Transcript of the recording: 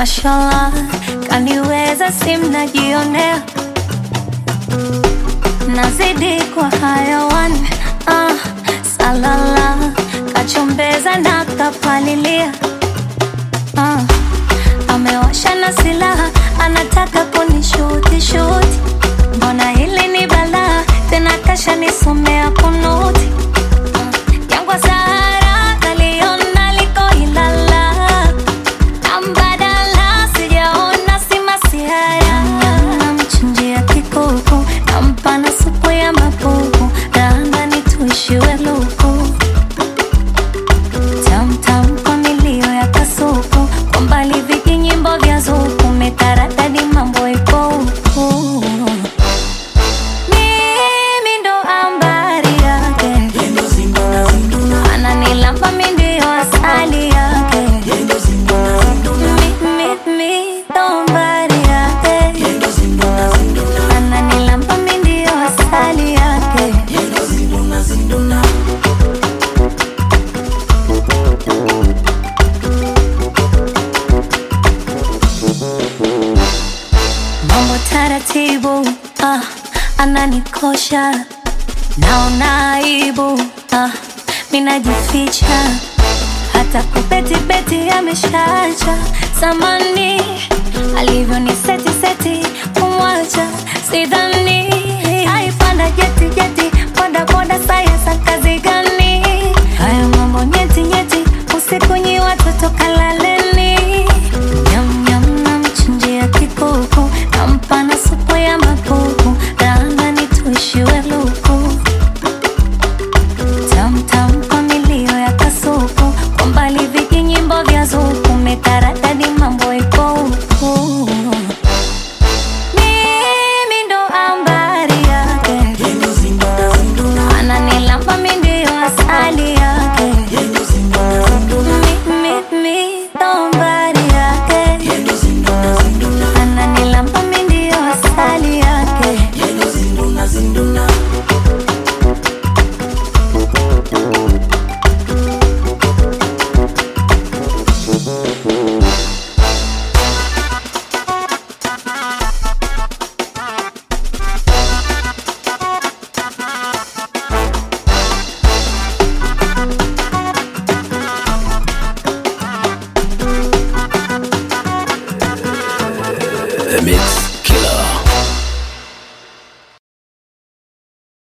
mashallah, kaniweza simnajionea, nazidi kwa hayawan ah, salala, kachombeza na kapalilia ah, amewasha na silaha, anataka kunishuti shuti, mbona hili ni balaa tena, kasha nisomea kunuti Jangwa Sahara naliona liko Ilala, ambadala sijaona si masihara. Namchinjia kikuku, nampa na supu ya mapupu, raandani tuishiwe luku tamtam kwa milio ya kasuku, kwa mbali vijinyimbo vya zuku, metaradadi mambo ipo huku mimi ndo ambari yake ananilamba mi ndio asali yake Mi- mi- mi ndo mbari yake ananilamba mi ndio asali yake mambo taratibu ah, ananikosha naona aibu ah, minajificha hata kubetibeti ameshacha samani alivyo ni seti seti kumwacha sidhani aipanda jeti jeti boda boda sayasa kazi gani haya mambo nyeti nyeti usiku nyi watoto kalaleni nyam nyam namchinjia kikuku nampa na supu ya mapupu raandani tuishiwe luku tamtam kwa milio ya kasuku kwa mbali vijinyimbo vya zuku metaradadi mambo ipo huku mimi ndo ambari yake ananilamba mi ndio asali yake Mi- mi- mi ndo mbari yake ananilamba mi ndio asali yake The Mix.